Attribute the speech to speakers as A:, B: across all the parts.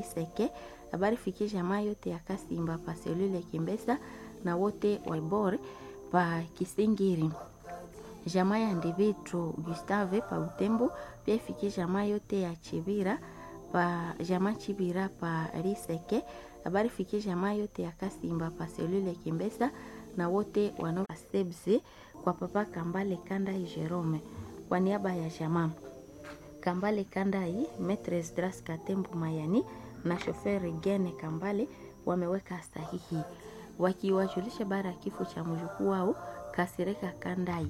A: Seke. Habari fikie jamaa yote ya Kasimba pa selule Kimbesa na wote waibore pa Kisingiri. Jamaa ya Ndivitro Gustave pa Utembo pia ifikie jamaa yote ya Chibira pa jamaa Chibira pa Riseke. Habari fikie jamaa yote ya Kasimba pa selule Kimbesa na wote wanaosebze kwa papa Kambale Kandai Jerome kwa niaba ya jamaa Kambale Kandai, Metres Dras Katembu Mayani na shoferi Gene Kambale wameweka sahihi wakiwajulisha bara ya kifo cha mjukuu wao Kasireka Kandai.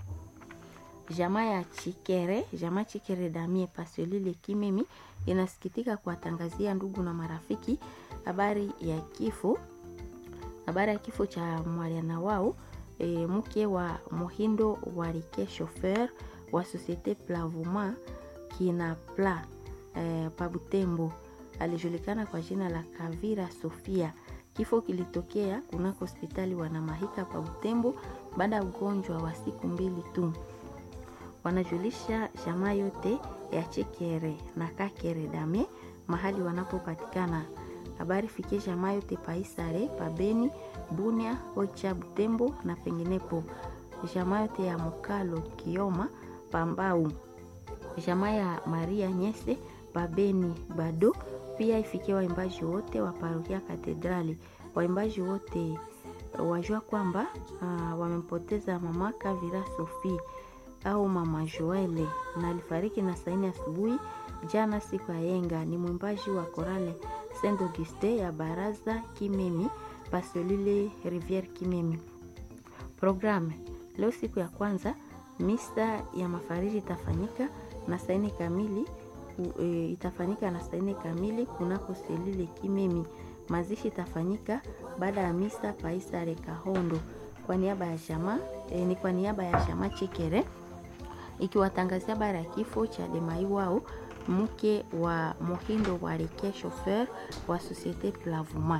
A: Jamaa ya Chikere, jamaa Chikere Damie Pasolile Kimemi inasikitika kuwatangazia ndugu na marafiki habari ya kifo habari ya kifo cha mwaliana wao e, mke wa Mohindo Warike chauffeur wa Societe Plavuma kina pla e, Pabutembo alijulikana kwa jina la Kavira Sofia. Kifo kilitokea kunako hospitali Wanamahika Pabutembo baada ya ugonjwa wa siku mbili tu. Wanajulisha jamaa yote ya Chekere na Kakere Dame mahali wanapopatikana habari fikie jamaa yote paisare pabeni bunia ocha butembo na penginepo jamaa yote ya mokalo kioma pambau jamaa ya maria nyese pabeni bado pia ifikie waimbaji wote wa parokia katedrali waimbaji wote wajua kwamba uh, wamempoteza mama kavira sofi au mama joele na alifariki na saini asubuhi jana siku ya yenga ni mwimbaji wa korale Saint Auguste ya baraza Kimemi Pasolile Riviere Kimemi. Programu leo siku ya kwanza, misa ya mafariji itafanyika na saini kamili e, itafanyika na saini kamili kunako selile Kimemi. Mazishi itafanyika baada ya misa Paisare Kahondo kwa niaba ya jamaa e, ni kwa niaba ya jamaa Chikere ikiwatangazia habari ya kifo cha Demai wao mke wa Mohindo Warike chauffeur wa Societe Plavuma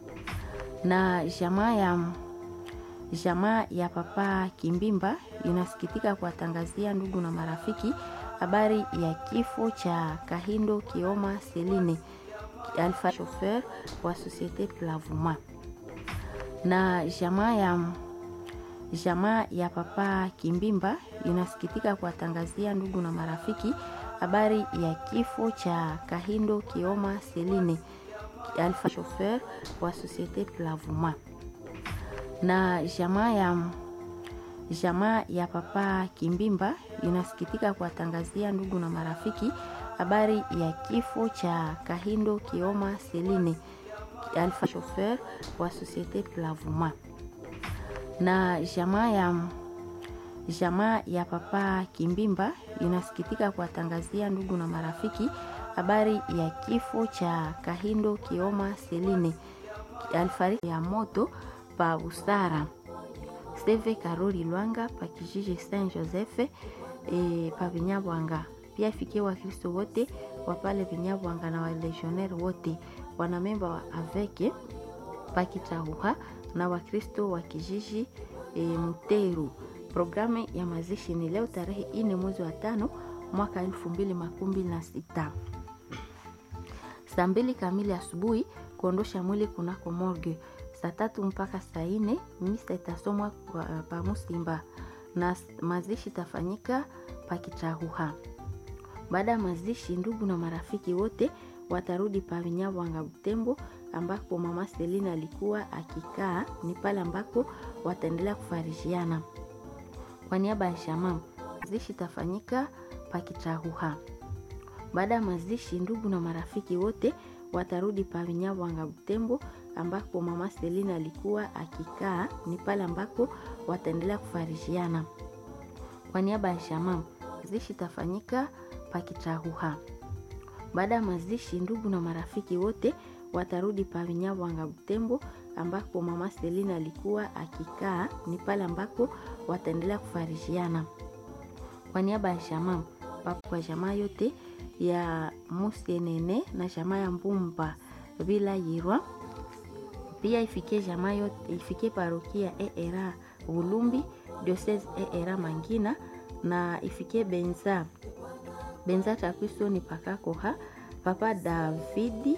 A: na jamaa ya jamaa ya papa Kimbimba inasikitika kuwatangazia ndugu na marafiki habari ya kifo cha Kahindo Kioma Seline alfa chauffeur wa Societe Plavuma na jamaa ya jamaa ya papa Kimbimba inasikitika kuwatangazia ndugu na marafiki habari ya kifo cha Kahindo Kioma Seline alfa chauffeur wa Societe Plavuma na jamaa ya jamaa ya papa Kimbimba inasikitika kuwatangazia ndugu na marafiki habari ya kifo cha Kahindo Kioma Seline alfa chauffeur wa Societe Plavuma na jamaa ya jamaa ya papa Kimbimba inasikitika kuwatangazia ndugu na marafiki habari ya kifo cha Kahindo Kioma Seline alifariki ya moto pa Busara Steve Karoli Lwanga pa kijiji Saint Joseph e, pa Vinyabwanga. Pia ifikie Wakristo wote wa pale Vinyabwanga na walegionnaire wote wanamemba wa aveke pa Kitahuha na Wakristo wa kijiji e, Mteru. Programu ya mazishi ni leo tarehe ine mwezi wa tano mwaka elfu mbili makumi mbili na sita saa mbili kamili asubuhi kuondosha mwili kunako morgue. Saa tatu mpaka saa nne misa itasomwa pa Musimba na mazishi itafanyika pa Kitahuha. Baada ya mazishi, ndugu na marafiki wote watarudi pa Vinyabwanga Butembo, ambako mama Selina alikuwa akikaa. Ni pale ambako wataendelea kufarijiana. Kwa niaba ya jamaa, mazishi itafanyika pa Kitahuha. Baada ya mazishi, ndugu na marafiki wote watarudi pa Vinyabwanga Butembo, ambako mama Selina alikuwa akikaa. Ni pale ambako wataendelea kufarijiana. Kwa niaba ya jamaa, mazishi itafanyika pa Kitahuha. Baada ya mazishi, ndugu na marafiki wote watarudi pa Vinyabwanga Butembo, ambako mama Selina alikuwa akikaa. Ni pale ambako wataendelea kufarijiana. Kwa niaba ya jamaa, kwa jamaa yote ya Musienene na jamaa ya Mbumba bila Yirwa, pia ifikie jamaa yote, ifikie parokia ERA Bulumbi diocese ERA Mangina na ifikie Benza Benza Takwiso ni pakakoha Papa Davidi